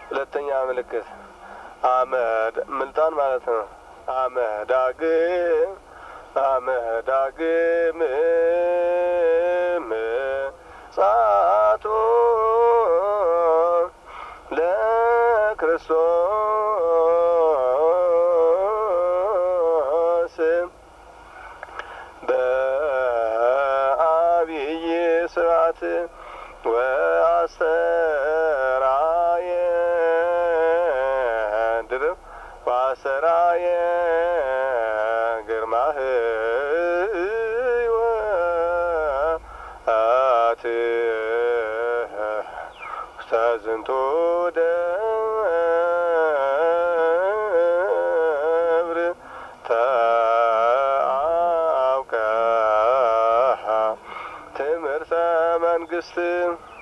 ሁለተኛ ምልክት አመድ ምልጣን ማለት ነው። አመዳግም አመዳግም ምጽአቱ ለክርስቶስ በአብይ ስርዓት ወአስተራየ ድርብ ወአስተራየ ግርማህ ሕይወት ውስተ ዝንቱ ደብር ተአውቀ ትምህርተ መንግስት